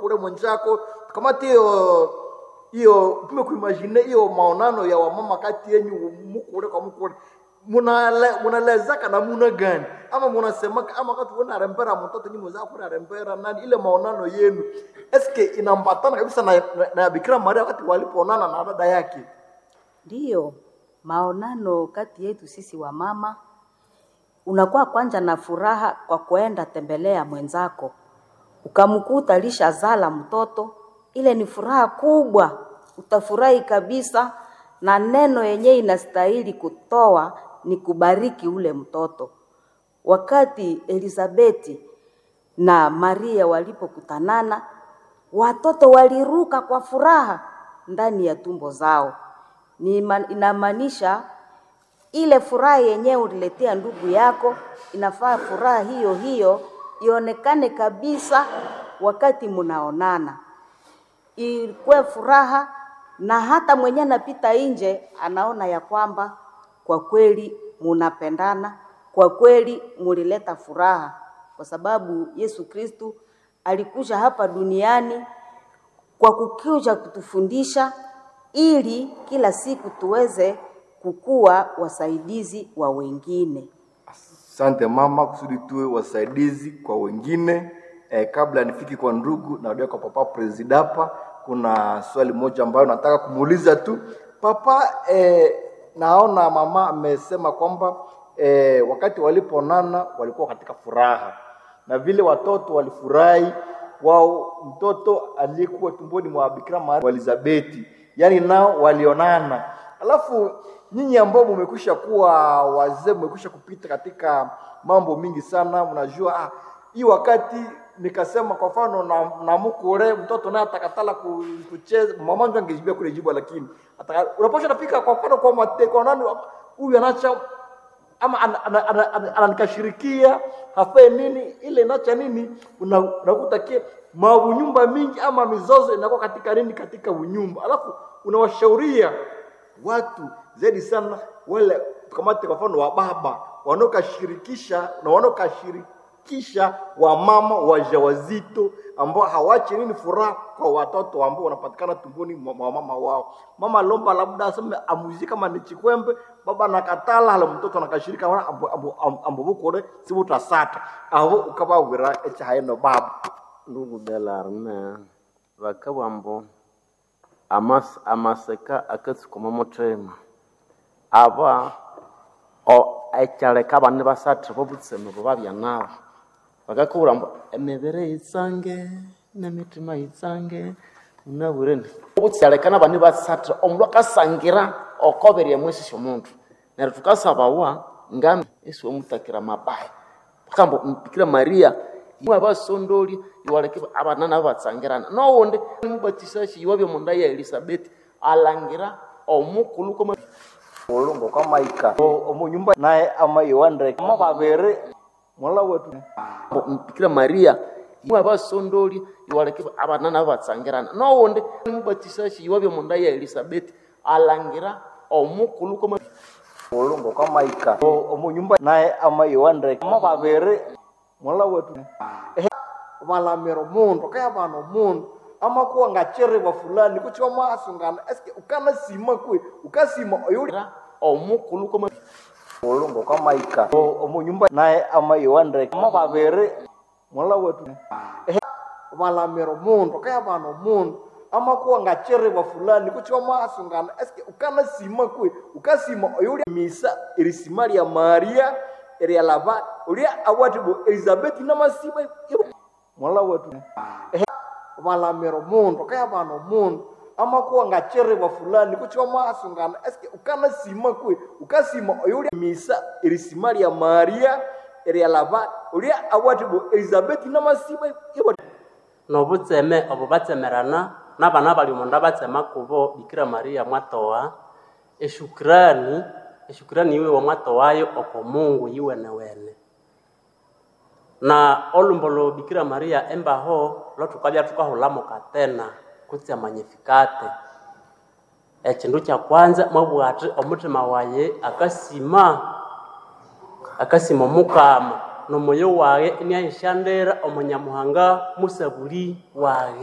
mukule mwenzako kamati hiyo hiyo tume kuimagine hiyo maonano ya wamama kati yenyu mukule kwa mukule munale munalezaka namuna gani ama munasemaka ama wakati unarembera mtoto nyinyi mwenzako unarembera nani ile maonano yenu eske inambatana kabisa na, na, na Bikira Maria wakati walipoonana na dada yake Ndiyo, maonano kati yetu sisi wa mama unakuwa kwanza na furaha kwa kuenda tembelea mwenzako, ukamkuta lishazala mtoto, ile ni furaha kubwa, utafurahi kabisa, na neno yenyewe inastahili kutoa ni kubariki ule mtoto. Wakati Elizabeti na Maria walipokutanana, watoto waliruka kwa furaha ndani ya tumbo zao. Ni ima- inamaanisha ile furaha yenyewe uliletea ndugu yako, inafaa furaha hiyo hiyo ionekane kabisa wakati mnaonana, ikuwe furaha, na hata mwenye anapita nje anaona ya kwamba kwa kweli munapendana, kwa kweli mulileta furaha, kwa sababu Yesu Kristu alikuja hapa duniani kwa kukuja kutufundisha ili kila siku tuweze kukuwa wasaidizi wa wengine. Asante mama, kusudi tuwe wasaidizi kwa wengine. Eh, kabla nifiki kwa ndugu na kwa papa presidapa, kuna swali moja ambayo nataka kumuuliza tu papa. Eh, naona mama amesema kwamba eh, wakati walipoonana walikuwa katika furaha na vile watoto walifurahi wao, mtoto aliyekuwa tumboni mwa Bikira Maria wa Elizabeti, yani nao walionana. Alafu nyinyi ambao mmekwisha kuwa wazee, mmekwisha kupita katika mambo mingi sana, mnajua ah, hii wakati nikasema kwa mfano na, na mukure mtoto naye atakatala ku- kucheza, mama ndio angejibia kule jibu, lakini ataka- unaposha napika kwa mfano kwa mate kwa nani huyu anacha ama ana- ana- ana- ana- ananikashirikia hafe nini ile inacha nini, una- unakuta ke maunyumba mingi ama mizozo inakuwa katika nini, katika unyumba, alafu unawashauria watu zaidi sana wale kamate kwa mfano wa baba wanaokashirikisha na wanaokashirikisha wamama wajawazito ambao hawachi nini furaha kwa watoto ambao wanapatikana tumboni mwa mwa mama wao. Mama lomba labda aseme amuzi kama ni chikwembe, baba nakatala hala mtoto anakashirika wana ambo ambo ambo- ambo bukore sibutasata abo ukabawira echa haino baba ndugu belarme bakabwambo amas amaseka akatsikoma muthima aba o ekyaleka abana basatha bobutseme bubabya nabo bakakubwira mbu emibiri yitsange n'emitima yitsange unabwireni obukyaleka n'abana basatha omundu akasangira okobere emwesi syomundu neryo thukasabawa ngami esiwomutakira mabaya bakambo mpikira maria mwe abasondoli iwaleke abana nabo batsangirana nowundi mubatisashi iwabya munda ya elisabeti alangira omukulu koma ulungu kama ika omunyumba naye ama iwandre kama babere mola wetu mpikira maria mwe abasondoli iwaleke abana nabo batsangirana nowundi mubatisashi iwabya munda ya elisabeti alangira omukulu koma ulungu kama ika omunyumba naye ama iwandre kama babere mola wetu Ehe, valamiro mundu kaya vano mundu ama kuwa ngachereva fulani kuchiwa maasungana eske ukana sima kwe ukasima oyuli Alangira omukulu koma ulungu kama ika omunyumba naye ama iwandre kama babere mola wetu Ehe, valamiro mundu kaya vano mundu ama kuwa ngachereva fulani kuchiwa maasungana eske ukana sima kwe ukasima oyuli misa irisima lya maria erya lava ulia awatibo elizabeti namasima mola wetu Ehe, valamiro mundu kaya vano mundu ama kuwa ngachereva fulani kuchiwa maasungana eske ukana sima kwe ukasima oyuli misa irisima lya maria erya lava ulia awatibo elizabeti namasima nobutseme obo batsemerana n'abana bali omundu batsema kubo bikira maria mwatowa eshukrani eshukrani iwe wamwatowayo oko mungu yiwenewene na olumbo lo bikira maria embaho lothukabya thukahulamuka tena kutse amanyifikate ekindu kya kwanza mwabugha athi omuthima waye akasima akasima omukama nomoyo wage iniahishandira omunyamuhanga musabuli wage